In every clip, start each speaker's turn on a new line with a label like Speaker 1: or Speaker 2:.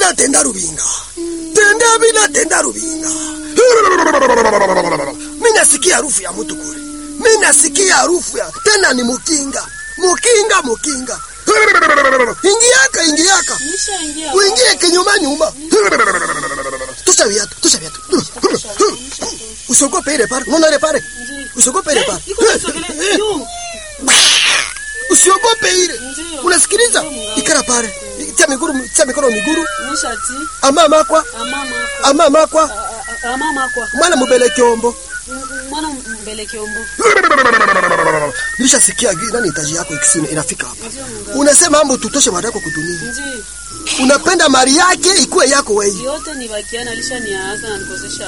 Speaker 1: bila tenda rubinga tenda bila tenda rubinga mi nasikia harufu ya mtu kule mi nasikia harufu ya tena ni mukinga mukinga mukinga ingiaka ingiaka
Speaker 2: Nishaingia.
Speaker 1: uingie kinyuma nyuma tusha viatu tusha viatu usiogope ile pale unaona ile pale
Speaker 2: Ndiyo.
Speaker 1: usiogope ile
Speaker 2: Eh,
Speaker 1: pale
Speaker 2: iko nasogelea. Yu.
Speaker 1: usiogope ile
Speaker 2: Ndiyo.
Speaker 1: unasikiliza
Speaker 2: Ndiyo, mganga.
Speaker 1: ikara pale tia miguru tia mikono miguru
Speaker 2: Nishati.
Speaker 1: ama makwa
Speaker 2: Amama kwa.
Speaker 1: ama makwa
Speaker 2: A- a- Amama kwa.
Speaker 1: mwana mubele kyombo
Speaker 2: M- Mwana mbele kiombo.
Speaker 1: nilishasikia gi- nani itaji yako ikisina inafika hapa
Speaker 2: Ndiyo mganga.
Speaker 1: unasema mambo tutoshe mada yako kudunia
Speaker 2: Ndiyo.
Speaker 1: unapenda mali yake ikuwe yako wewe
Speaker 2: Yote ni bakiana alishaniaza na nikosesha.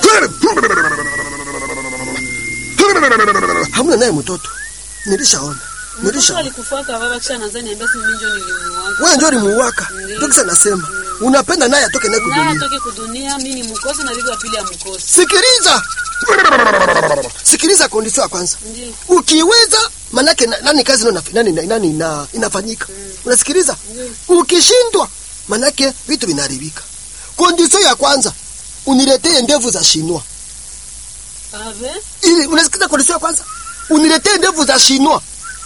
Speaker 1: hamna naye mtoto nilishaona
Speaker 2: Mtoto
Speaker 1: nilishaona
Speaker 2: alikufaka baba kisha anaanza niambia si mimi ndio nilimuaga.
Speaker 1: wewe ndio limuwaka
Speaker 2: Ndiyo.
Speaker 1: ndio kisa nasema unapenda naye atoke naye
Speaker 2: Naye
Speaker 1: kudunia
Speaker 2: atoke kudunia mimi ni mkosi na bibi wa pili amkosi.
Speaker 1: sikiliza sikiliza kondisio ya kwanza
Speaker 2: Ndiyo.
Speaker 1: ukiweza manake na- nani kazi nani, nani, nani, nani ina, inafanyika unasikiliza
Speaker 2: Ndiyo.
Speaker 1: ukishindwa manake vitu vinaharibika kondisio ya kwanza uniletee ndevu za shinwa
Speaker 2: Ave.
Speaker 1: ili unasikiza kondisio ya kwanza uniletee ndevu za shinwa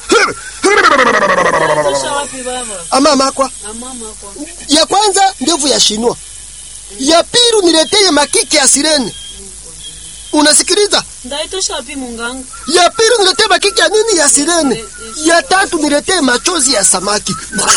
Speaker 2: Tosha wapi baba?
Speaker 1: ama makwa
Speaker 2: Amama kwa.
Speaker 1: ya kwanza ndevu ya shinwa ya pili uniletee makiki ya sirene unasikiliza
Speaker 2: Ndaitosha wapi munganga?
Speaker 1: ya pili niletee makiki ya nini ya sirene ya tatu niletee machozi ya samaki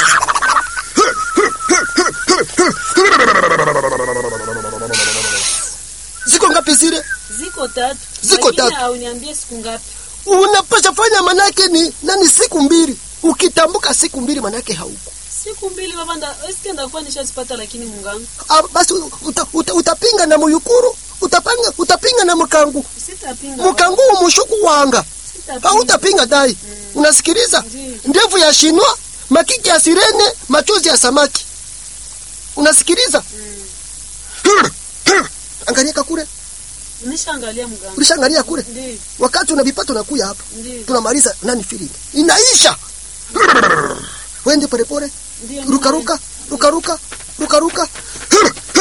Speaker 1: ziko ngapi zile
Speaker 2: Ziko tatu.
Speaker 1: Ziko
Speaker 2: Lakini
Speaker 1: tatu.
Speaker 2: Hauniambie siku ngapi?
Speaker 1: unapasha fanya manake ni nani siku mbili ukitambuka siku mbili manake hauko
Speaker 2: Siku mbili baba nda eske ndakuwa nishazipata lakini munganga.
Speaker 1: Ah, basi uta, uta, utapinga na muyukuru utapanga utapinga na mkangu
Speaker 2: Sitapinga.
Speaker 1: mkangu umushuku wanga
Speaker 2: Sitapinga.
Speaker 1: hautapinga dai unasikiliza
Speaker 2: Ndiyo.
Speaker 1: ndevu ya shinwa makiki ya sirene machozi ya samaki unasikiliza angalia kule
Speaker 2: Nishaangalia mganga.
Speaker 1: ulishaangalia kule
Speaker 2: Ndiyo.
Speaker 1: wakati unavipata unakuya hapa
Speaker 2: Ndiyo.
Speaker 1: tunamaliza nani feeling inaisha wende polepole
Speaker 2: Ndiyo.
Speaker 1: rukaruka rukaruka rukaruka